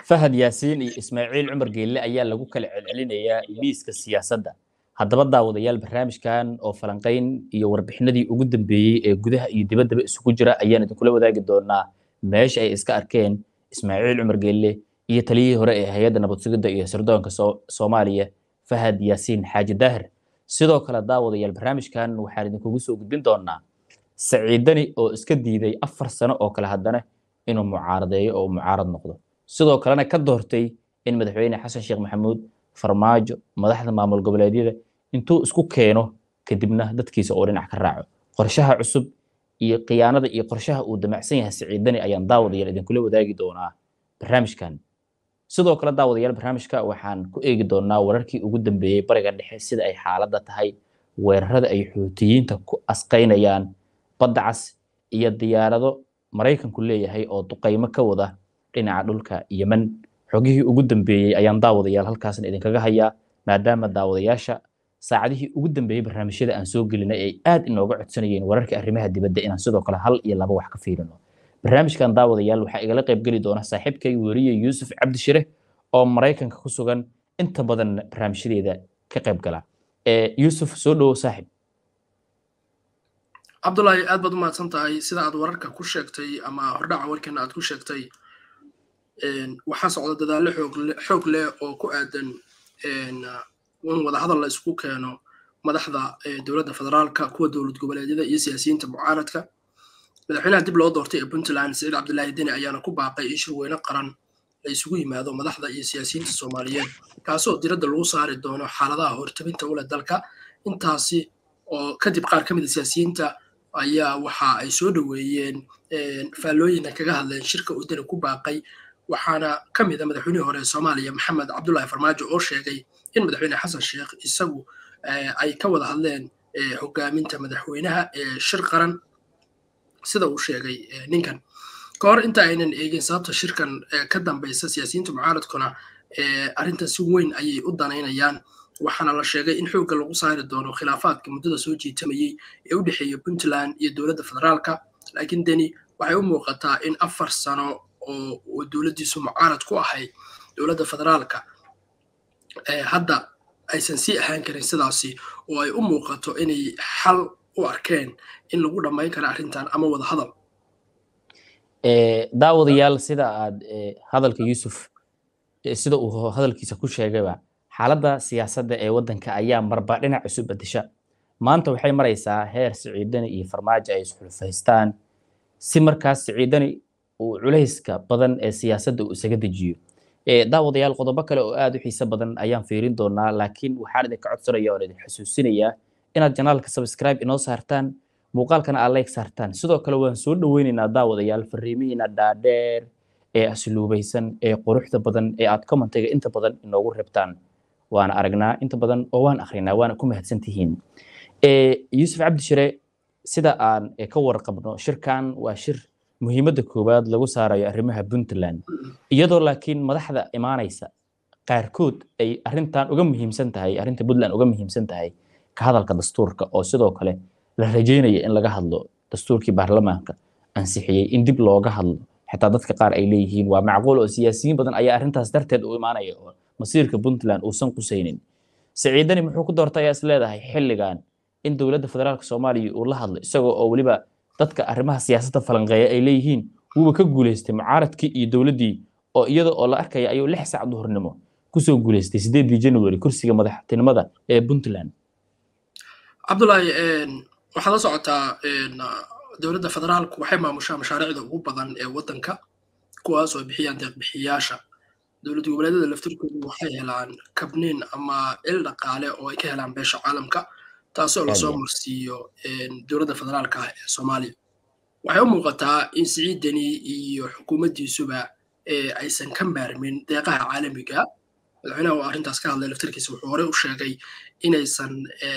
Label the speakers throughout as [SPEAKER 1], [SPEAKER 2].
[SPEAKER 1] fahad yaasiin iyo ismaaciil cumar geelle ayaa lagu kala celcelinayaa miiska siyaasadda haddaba daawadayaal barnaamijkan oo falanqayn iyo warbixinadii ugu dambeeyey ee gudaha iyo dibaddaba isugu jira ayaan idinkula wadaagi doonaa meesha ay iska arkeen ismaaciil cumar geelle iyo taliyihii hore ee hay-adda nabad sugidda iyo sirdoonka soomaaliya fahad yaasiin xaaji daahir sidoo kale daawadayaal barnaamijkan waxaan idinkugu soo gudbin doonaa saciidani oo iska diiday afar sano oo kale haddana inuu mucaaradeeyo oo mucaarad noqdo sidoo kalena ka doortay in madaxweyne xasan sheekh maxamuud farmaajo madaxda maamul goboleedyada intuu isku keeno kadibna dadkiisa oo dhinac ka raaco qorshaha cusub iyo khiyaanada iyo qorshaha uu damacsan yahay saciidani ayaan daawadayaal idinkula wadaagi doonaa barnaamijkan sidoo kale daawadayaal barnaamijka waxaan ku eegi doonaa wararkii ugu dambeeyey bariga dhexe sida ay xaaladda tahay weerarada ay xuutiyiinta ku asqaynayaan badda cas iyo diyaarado maraykanku leeyahay oo duqaymo ka wada dhinaca dhulka yemen xogihii ugu dambeeyey ayaan daawadayaal halkaasna idinkaga hayaa maadaama daawadayaasha saacadihii ugu dambeeyey barnaamijyada aan soo gelinay ay aad inooga codsanayeen wararka arrimaha dibadda inaan sidoo kale hal iyo laba wax ka fiirino barnaamijkan daawadayaal waxaa igala qaybgeli doona saaxiibkay weriye yuusuf cabdishire oo maraykanka ku sugan inta badan barnaamijyadeeda ka qayb gala yuusuf soo dhowo saaxib
[SPEAKER 2] cabdullaahi aad baad u mahadsan tahay sida aad wararka ku sheegtay ama hordhaca warkeena aad ku sheegtay waxaa socda dadaallo xoog leh oo ku aadan in wadahadal la isku keeno madaxda dowladda federaalka kuwa dowlad goboleedyada iyo siyaasiyiinta mucaaradka madaxweynaha dib loo doortay ee puntland saciid cabdilaahi deni ayaana ku baaqay in shirweyne qaran la isugu yimaado madaxda iyo siyaasiyiinta soomaaliyeed kaasoo diradda lagu saari doono xaaladaha hortabinta ule dalka intaasi oo kadib qaar ka mid a siyaasiyiinta ayaa waxa ay soo dhoweeyeen faallooyina kaga hadleen shirka uu deni ku baaqay waxaana ka mid a madaxweynihii hore ee soomaaliya maxamed cabdullaahi farmaajo oo sheegay in madaxweyne xasan sheekh isagu ay ka wada hadleen hogaaminta madaxweynaha ee shir qaran sida uu sheegay ninkan ka hor inta aynan eegin sababta shirkan ka dambaysa siyaasiyiinta mucaaradkuna arrintan si weyn ayay u danaynayaan waxaana la sheegay in xoogga lagu saari doono khilaafaadka muddada soo jiitamayey ee u dhexeeya puntland iyo dowladda federaalka laakiin deni waxay u muuqataa in afar sano oo dowladdiisu mucaarad ku ahayd dowladda federaalka hadda aysan sii ahaan karin sidaasi oo ay u muuqato inay xal u arkeen in lagu dhammayn karo arrintan ama wada hadal
[SPEAKER 1] daawadayaal sida aad hadalka yuusuf sida uu hadalkiisa ku sheegayba xaaladda siyaasadda ee waddanka ayaa marba dhinac isu bedesha maanta waxay maraysaa heer siciidani iyo farmaajo ay isxulfaystaan si markaas siciidani uu culayska badan ee siyaasadda uu isaga dejiyo daawadayaal qodobo kale oo aad u xiise badan ayaan fiirin doonaa laakiin waxaan idinka codsanaya oon idin xusuusinayaa inaad janaalka subscribe inoo saartaan muuqaalkana aad like saartaan sidoo kale waan soo dhoweynaynaa daawadayaal fariimihiina dhaadheer ee asluubaysan ee quruxda badan ee aad commentiga inta badan inoogu reebtaan waana aragnaa inta badan oo waan akrinaa waana ku mahadsan tihiin yuusuf cabdishire sida aan ka warqabno shirkan waa shir muhiimadda koowaad lagu saarayo arrimaha puntland iyadoo laakiin madaxda imaanaysa qaarkood ay arrintan uga muhiimsan tahay arrinta puntland uga muhiimsan tahay ka hadalka dastuurka oo sidoo kale la rajeynaya in laga hadlo dastuurkii baarlamaanka ansixiyey in dib looga hadlo xitaa dadka qaar ay leeyihiin waa macquul oo siyaasiyiin badan ayaa arrintaas darteed u imaanaya oo masiirka puntland uusan qusaynin siciidani muxuu ku doortay ayaa is leedahay xilligan in dowladda federaalka soomaaliya uu la hadlo isagoo oo weliba dadka arrimaha siyaasadda falanqeeya ay leeyihiin wuuba ka guuleystay mucaaradkii iyo dowladdii oo iyada oo la arkaya ayuu lix saac duhurnimo kusoo guuleystay sideedii january kursiga madaxtinimada ee puntland
[SPEAKER 2] cabdullaahi waxaad la socotaa dowladda federaalku waxay maamushaa mashaariicda ugu badan ee waddanka kuwaas oo bixiyaan deeqbixiyaasha dowlad goboleedyada laftirkoodu waxay helaan kabniin ama il dhaqaale oo ay ka helaan beesha caalamka taasoo lasoo marsiiyo dowladda federaalka ah ee soomaaliya waxay u muuqataa in siciid deni iyo xukuumaddiisuba aysan ka maarmin deeqaha caalamiga madaxweynaha oo arrintaas ka hadlay laftirkiisa wuxuu horey u sheegay inaysan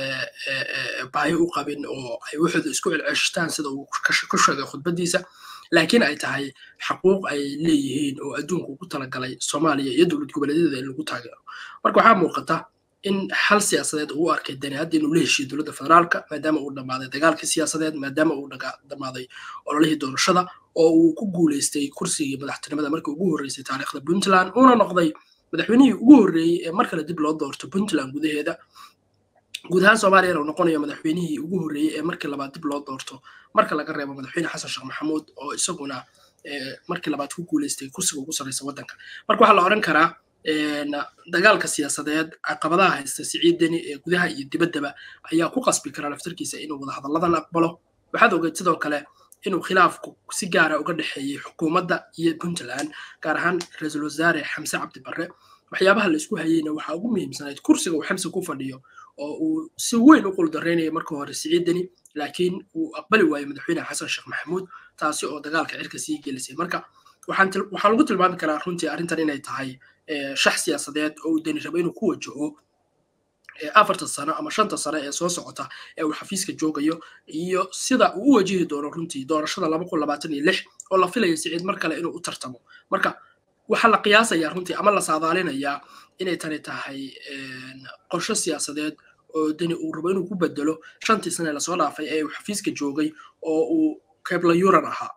[SPEAKER 2] baahi u qabin oo ay waxooda isku celceshtaan sida uu ku sheegay khudbaddiisa laakiin ay tahay xaquuq ay leeyihiin oo adduunku ugu talagalay soomaaliya iyo dowlad goboleedyada in lagu taageero marka waxaa muuqata in xal siyaasadeed uu arkay dani hadda inuu la heshiyo dowladda federaalka maadaama uu dhammaaday dagaalkii siyaasadeed maadaama uu dhammaaday ololihii doorashada oo uu ku guuleystay kursigii madaxtinimada markii ugu horreysay taariikhda puntland uuna noqday madaxweynihii ugu horreeyey ee mar kale dib loo doorto puntland gudaheeda guud ahaan soomaaliyana uu noqonayo madaxweynihii ugu horreeyey ee markii labaad dib loo doorto marka laga reebo madaxweyne xasan sheekh maxamuud oo isaguna markii labaad ku guuleystay kursiga ugu sarreysa waddanka marka waxaa la odhan karaa dagaalka siyaasadeed caqabadaha haysta siciid deni ee gudaha iyo dibaddaba ayaa ku qasbi kara laftarkiisa inuu wadahadalladan aqbalo waxaad ogeyd sidoo kale inuu khilaafku si gaara uga dhexeeyey xukuumadda iyo puntland gaar ahaan ra-iisul wasaare xamse cabdi barre waxyaabaha la isku hayeyna waxaa ugu muhiimsanayd kursiga uu xamse ku fadhiyo oo uu si weyn u quldarraynaya marka hore siciid deni laakiin uu aqbali waayey madaxweyne xasan sheekh maxamuud taasi oo dagaalka cirka sii gelisay marka waxaa lagu tilmaami karaa runtii arrintan inay tahay shax siyaasadeed oo uu deni rabo inuu ku wajaho afarta sano ama shanta sano ee soo socota ee uu xafiiska joogayo iyo sida uu u wajihi doono runtii doorashada laba kun labaatan iyo lix oo la filayo siciid mar kale inuu u tartamo marka waxaa la qiyaasayaa runtii ama la saadaalinayaa inay tani tahay qorsho siyaasadeed oo deni uu rabo inuu ku bedelo shantii sane lasoo dhaafay ee uu xafiiska joogay oo uu kebla yuran ahaa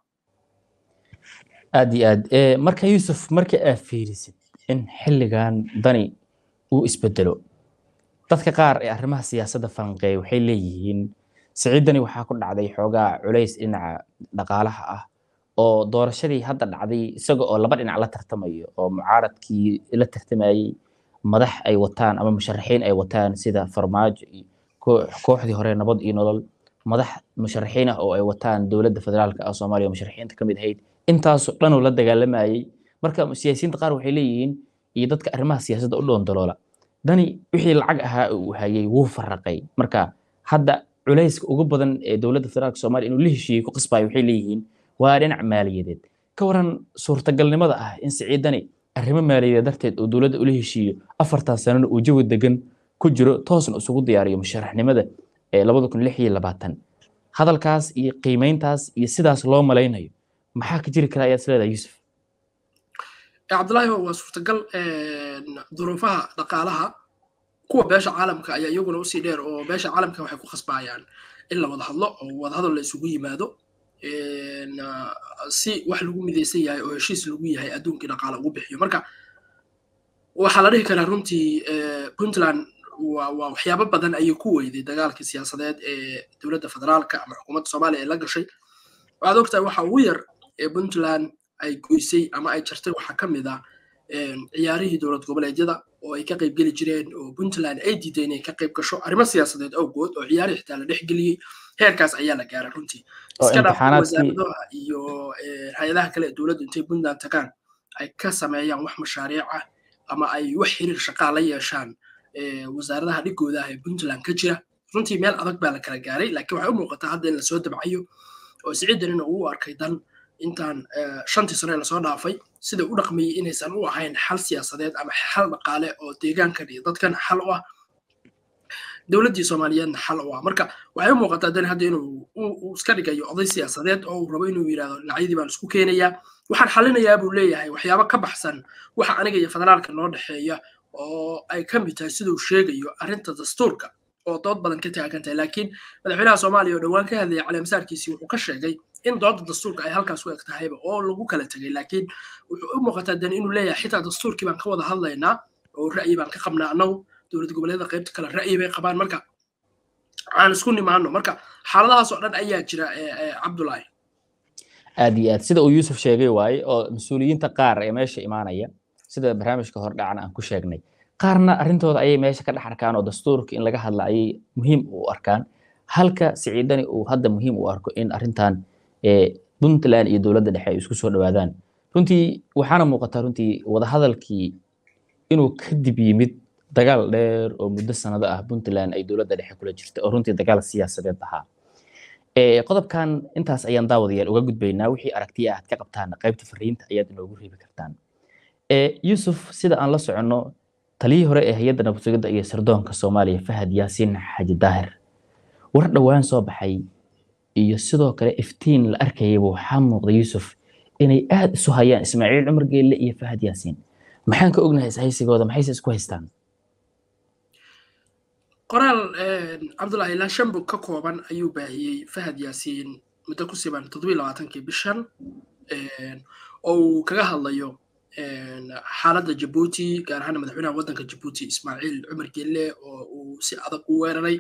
[SPEAKER 1] aad iyo aad marka yuusuf marka aad fiirisid in xilligan dani uu isbedelo dadka qaar ee arrimaha siyaasadda falanqeeya waxay leeyihiin siciid dani waxaa ku dhacday xoogaa culays dhinaca dhaqaalaha ah oo doorashadii hadda dhacday isaga oo laba dhinac la tartamayo oo mucaaradkii la tartamayey madax ay wataan ama musharaxiin ay wataan sida farmaajo iyo kooxdii hore nabad iyo nolol madax musharaxiin ah oo ay wataan dowladda federaalka ah soomaaliya musharaxiinta ka mid ahayd intaasoo dhan uu la dagaalamayey marka siyaasiyiinta qaar waxay leeyihiin iyo dadka arrimaha siyaasadda u dhoondaloola dani wixii lacag ahaa uu hayay wuu farraqay marka hadda culayska ugu badan ee dowladda federaalka soomaaliya inuu la heshiiyey ku qasbayo waxay leeyihiin waa dhinac maaliyadeed ka waran suurtagalnimada ah in siciid dani arrimo maaliyadeed darteed uu dowladda ula heshiiyo afartan sanana uu jawi degan ku jiro toosna isugu diyaariyo musharaxnimada ee labada kun lix iyo labaatan hadalkaas iyo qiimeyntaas iyo sidaas loo malaynayo maxaa ka jiri kara ayaad isleedahay yuusuf
[SPEAKER 2] cabdullaahi waa suurtagal duruufaha dhaqaalaha kuwa beesha caalamka ayaa iyaguna usii dheer oo beesha caalamka waxay ku khasbayaan in la wada hadlo oo wadahadal la isugu yimaado si wax lagu midaysan yahay oo heshiis lagu yahay adduunkii dhaqaale ugu bixiyo marka waxaa la dhihi karaa runtii puntland waa waxyaabo badan ayay ku weyday dagaalkii siyaasadeed ee dowladda federaalka ama xukuumadda soomaaliya ee la gashay waxaad ogtahay waxa ugu yar ee puntland ay goysay ama ay jartay waxaa ka mid ah ciyaarihii dowlad goboleedyada oo ay ka qayb geli jireen oo puntland ay diiday inay ka qayb gasho arrimo siyaasadeed awgood oo ciyaarihii xitaa la dhex geliyey heerkaas ayaa la gaaray runtii iska dhaaf wasaaradaha iyo hay-adaha kale ee dowladdu intay puntland tagaan ay ka sameeyaan wax mashaariic ah ama ay wax xiriir shaqaa la yeeshaan wasaaradaha dhigooda ah ee puntland ka jira runtii meel adag baa la kala gaaray laakiin waxay u muuqataa hadda in lasoo dabcayo oo siciidanina uu arkay dan intaan shantii sano ee lasoo dhaafay sida u dhaqmayey inaysan u ahayn xal siyaasadeed ama xal dhaqaale oo deegaankan iyo dadkan xal u ah dowladdii soomaaliyeedna xal u ah marka waxay u muuqataa dan hadda inuu uu iska dhigayo oday siyaasadeed oo uu rabo inuu yidhahdo dhinacyadii baan isku keenayaa waxaan xalinayaa buu leeyahay waxyaabo ka baxsan waxa aniga iyo federaalka noo dhexeeya oo ay ka mid tahay siduu sheegayo arrinta dastuurka oo dood badan ka taagan tahay laakiin madaxweynaha soomaaliya oo dhowaan ka hadlayay caleemasaarkiisii wuxuu ka sheegay in dooda dastuurka ay halkaas u eg tahayba oo lagu kala tegay laakiin wuxuu u muuqataa dan inuu leeyahay xitaa dastuurkii baan ka wada hadlaynaa oo ra'yi baan ka qabnaa annagu dowlad goboleedyada qaybta kale ra'yi bay qabaan marka aan isku nimaano marka xaaladahaas oo dhan ayaa jira cabdulaahi
[SPEAKER 1] aad iyo aad sida uu yuusuf sheegay waaye oo mas-uuliyiinta qaar ee meesha imaanaya sida barnaamijka hordhacana aan ku sheegnay qaarna arrintooda ayay meesha ka dhex arkaan oo dastuurka in laga hadla ayay muhiim u arkaan halka siciidani uu hadda muhiim u arko in arrintan puntland iyo dowladda dhexe ay isku soo dhowaadaan runtii waxaana muuqataa runtii wadahadalkii inuu kadib yimid dagaal dheer oo muddo sanado ah puntland ay dowladda dhexe kula jirta oo runtii dagaal siyaasadeed ahaa qodobkan intaas ayaan daawadayaal uga gudbaynaa wixii aragtiya aad ka qabtaan qaybta fariinta ayaad inoogu reebi kartaan yuusuf sida aan la soconno taliyii hore ee hay-adda nabadsugidda iyo sirdoonka soomaaliya fahad yaasiin xaji daahir war dhowaan soo baxay iyo sidoo kale iftiin la arkayaba waxaa muuqda yuusuf inay aad isu hayaan ismaaciil cumar geelle iyo fahad yaasiin maxaan ka ognahay ishaysigooda maxayse isku haystaan
[SPEAKER 2] qoraal cabdullahi ilaa shan bog ka kooban ayuu baahiyey fahad yaasiin muddo ku siban toddobiyi labaatankii bishan oo uu kaga hadlayo xaaladda jabuuti gaar ahaan madaxweynaha waddanka jabuuti ismaaciil cumar gelle oo uu si adag u weeraray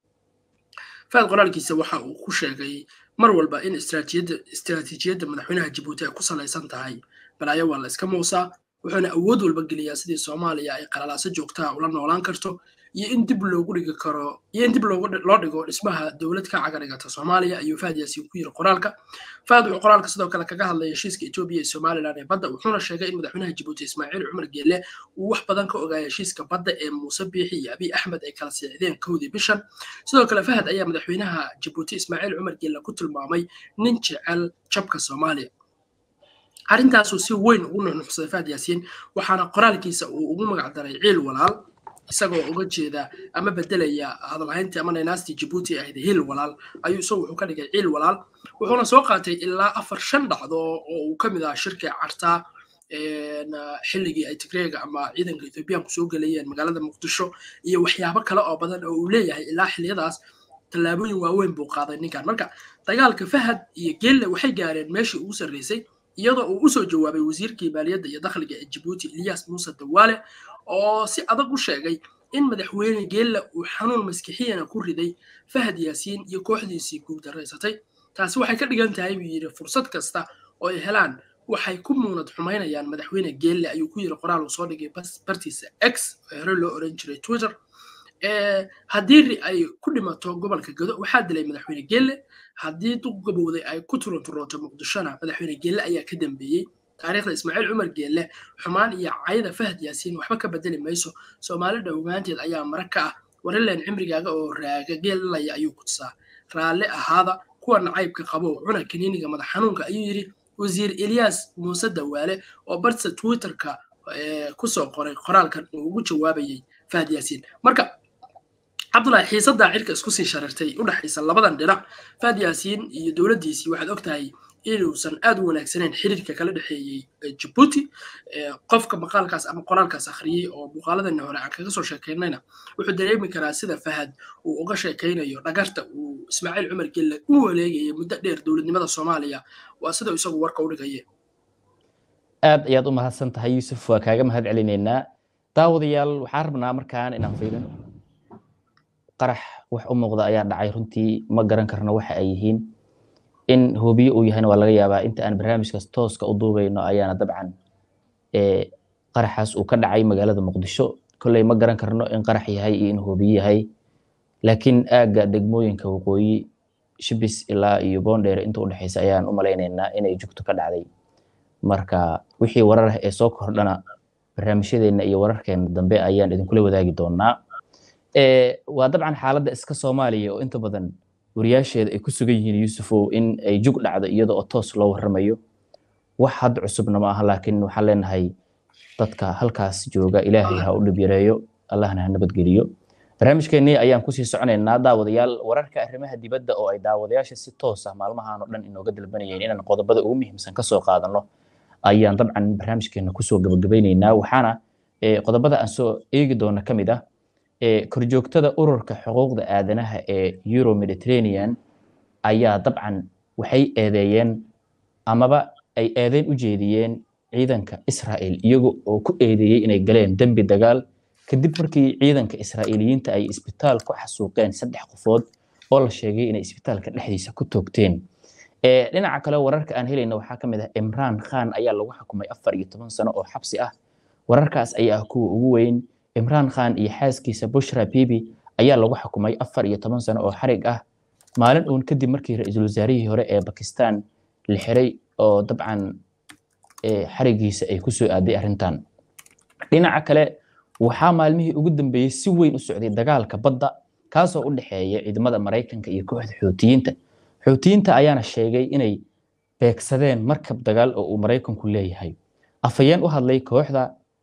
[SPEAKER 2] fahad qoraalkiisa waxa uu ku sheegay mar walba in istiraatiijiyadda madaxweynaha jabuuti ay ku salaysan tahay balaayo waa la iska muusaa wuxuuna awood walba geliyaa sidii soomaaliya ay qalalaaso joogtaa ula noolaan karto iyo in dib loogu dhigi karo iyo in dib loo dhigo dhismaha dowlad ka cagarigata soomaaliya ayuu fahad yaasiin ku yiri qoraalka fahad wuxuu qoraalka sidoo kale kaga hadlay heshiiska etoobiya iyo somaliland ee badda wuxuuna sheegay in madaxweynaha jabuuti ismaaciil cumar geelle uu wax badan ka ogaaya heshiiska badda ee muuse biixi iyo abiy axmed ay kala siixdeen kowdii bishan sidoo kale fahad ayaa madaxweynaha jabuuti ismaaciil cumar geelle ku tilmaamay nin jecel jabka soomaaliya arrintaasuu si weyn ugu nuxnuxsaday fahad yaasiin waxaana qoraalkiisa uu ugu magacdaray ciil walaal isagoo uga jeeda ama bedelaya hadalhayntii ama naynaastii jabuuti ahayd hil walaal ayuu isagu wuxuu ka dhigay ciil walaal wuxuuna soo qaatay ilaa afar shan dhacdo oo uu ka mid ahaa shirkii cartaa xilligii ay tigreega ama ciidanka ethoobiyaanku soo gelayeen magaalada muqdisho iyo waxyaabo kale oo badan oo uu leeyahay ilaa xilliyadaas tallaabooyin waaweyn buu qaaday ninkan marka dagaalka fahad iyo gelle waxay gaareen meeshii ugu sarreysay iyadoo uu usoo jawaabay wasiirkii maaliyadda iyo dakhliga ee jabuuti ilyas muuse dawaale oo si adag u sheegay in madaxweyne geelle uu xanuun maskixiyana ku riday fahad yaasiin iyo kooxdiisii guuldarraysatay taasi waxay ka dhigan tahay buu yidhi fursad kasta oo ay helaan waxay ku muunad xumaynayaan madaxweyne geelle ayuu ku yidhi qoraal uu soo dhigay bartiisa x oo hore loo oran jiray twitter haddii ay ku dhimato gobolka gado waxaa dilay madaxweyne geelle haddii duq gabowday ay ku turunturooto muqdishona madaxweyne geelle ayaa ka dambeeyey taariikhda ismaaciil cumar geelle xumaan iyo cayda fahad yaasiin waxba ka bedeli mayso soomaali dhowmaanteed ayaa mara ka ah warileen cimrigaaga oo raaga geelilaya ayuu kutusaa raalle ahaada kuwa nacaybka qabo cuna kaniiniga madax xanuunka ayuu yidhi wasiir eliyas muuse dawaale oo bartisa twitterka kusoo qoray qoraalkan uu ugu jawaabayay fahad yaasiin marka cabdullahi xiisaddaa cirka isku sii sharirtay u dhexaysa labadan dhinac fahad yaasiin iyo dowladdiisii waxaad og tahay inuusan aad u wanaagsanayn xiriirka kala dhexeeyey jabuuti qofka maqaalkaas ama qoraalkaas akhriyey oo muuqaaladana hore aan kaga soo sheekaynayna wuxuu dareemi karaa sida fahad uu uga sheekaynayo dhagarta uu ismaaciil cumar gelle u waleegayay muddo dheer dowladnimada soomaaliya waa sida isagu warka u dhigaye
[SPEAKER 1] aad ayaad u mahadsan tahay yuusuf waa kaaga mahad celinaynaa daawadayaal waxaan rabnaa markaan inaan fiirino qarax wax u muuqda ayaa dhacay runtii ma garan karno waxa ay yihiin in hubiyo uu yahayna waa laga yaabaa inta aan barnaamijkaas tooska u duubayno ayaana dabcan qaraxaas uu ka dhacay magaalada muqdisho kolley ma garan karno in qarax yahay iyo in hubiyo yahay laakiin aagga degmooyinka waqooyi shibis ilaa iyo boondheer inta udhexeysa ayaan u malaynaynaa inay jugto ka dhacday marka wixii warar ah ee soo kordhana barnaamijyadeena iyo wararkeena dambe ayaan idinkula wadaagi doonaa waa dabcan xaaladda iska soomaaliya oo inta badan wariyaasheeda ay ku sugan yihiin yuusufow in ay jug dhacdo iyada oo toos loo warramayo wax hadda cusubna ma aha laakiin waxaan leenahay dadka halkaas jooga ilaahay ha u dhib yareeyo allahna ha nabadgeliyo barnaamijkeennii ayaan kusii soconaynaa daawadayaal wararka arrimaha dibadda oo ay daawadayaasha si toos ah maalmahan oo dhan inooga dalbanayeen inaan qodobada ugu muhiimsan kasoo qaadano ayaan dabcan barnaamijkeena kusoo gabagabaynaynaa waxaana qodobada aan soo eegi doona ka mid ah korjoogtada ururka xuquuqda aadanaha ee euro mediterranean ayaa dabcan waxay eedeeyeen amaba ay eedeyn u jeediyeen ciidanka israel iyaga oo ku eedeeyey inay galeen dembi dagaal kadib markii ciidanka israa'iiliyiinta ay isbitaal ku xasuuqeen saddex qofood oo la sheegay inay isbitaalka dhexdiisa ku toogteen dhinaca kale wararka aan helayna waxaa ka mid ah imraan khan ayaa lagu xukumay afar iyo toban sano oo xabsi ah wararkaas ayaa ah kuwa ugu weyn imraan khan iyo xaaskiisa bushra bibi ayaa lagu xukumay afar iyo toban sano oo xarig ah maalin uun kadib markii ra-iisul wasaarihii hore ee bakistan la xiray oo dabcan xarigiisa ay kusoo aaday arrintan dhinaca kale waxaa maalmihii ugu dambeeyey si weyn u socday dagaalka badda kaasoo u dhexeeya ciidamada maraykanka iyo kooxda xuutiyiinta xuutiyiinta ayaana sheegay inay beegsadeen markab dagaal oo uu maraykanku leeyahay afhayeen u hadlay kooxda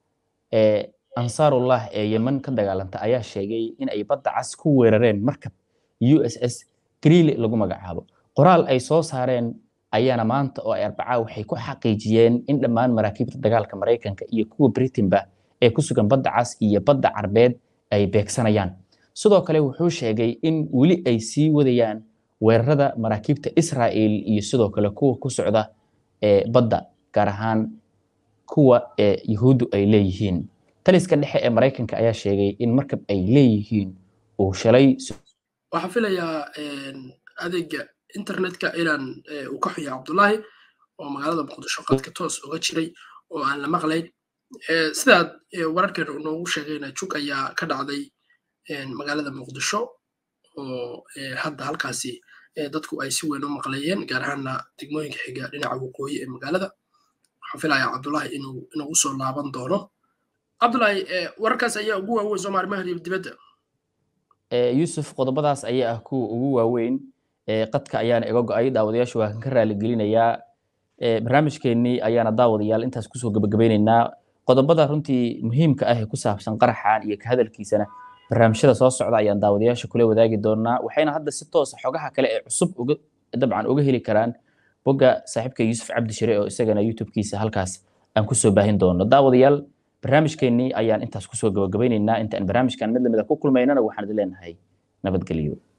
[SPEAKER 1] ansaarullah ee yemen ka dagaalanta ayaa sheegay in ay badda cas ku weerareen markab u s s greely lagu magacaabo qoraal ay soo saareen ayaana maanta oo ay arbacaa waxay ku xaqiijiyeen in dhammaan maraakiibta dagaalka maraykanka iyo kuwa britinba ee ku sugan badda cas iyo badda carbeed ay beegsanayaan sidoo kale wuxuu sheegay in weli ay sii wadayaan weerarada maraakiibta israel iyo sidoo kale kuwa ku socda ee badda gaar ahaan kuwa ee yuhuuddu ay leeyihiin taliska dhexe ee maraykanka ayaa sheegay in markab ay leeyihiin uu shalay
[SPEAKER 2] waxaan filayaa adeega internetka inaan uu ka xuya cabdullaahi oo magaalada muqdisho qadka toos uga jiray oo aan la maqlayn sidaad wararkeena uu noogu sheegayna jug ayaa ka dhacday magaalada muqdisho oo hadda halkaasi dadku ay si weyn u maqlayeen gaar ahaana degmooyinka xiga dhinaca waqooyi ee magaalada waxaan filayaa cabdullaahi inuu inagu soo laaban doono cabdullaahi wararkaas ayaa ugu waaweyn soo maarimaha dibadda
[SPEAKER 1] yuusuf qodobadaas ayaa ah kuwa ugu waaweyn qadka ayaana iga go-ay daawadayaashu waa kan ka raaligelinayaa barnaamijkeennii ayaana daawadayaal intaas kusoo gebagabeyneynaa qodobada runtii muhiimka ah ee ku saabsan qaraxan iyo ka hadalkiisana barnaamijyada soo socda ayaan daawadayaasha kula wadaagi doonaa waxayna hadda si toosa xogaha kale ee cusub uga dabcan uga heli karaan bogga saaxiibka yuusuf cabdi shire oo isagana youtube-kiisa halkaas aan kusoo baahin doono daawadayaal barnaamijkeennii ayaan intaas kusoo gabagabeyneynaa inta aan barnaamijkan mid lamida ku kulmaynana waxaan idin leenahay nabadgelyo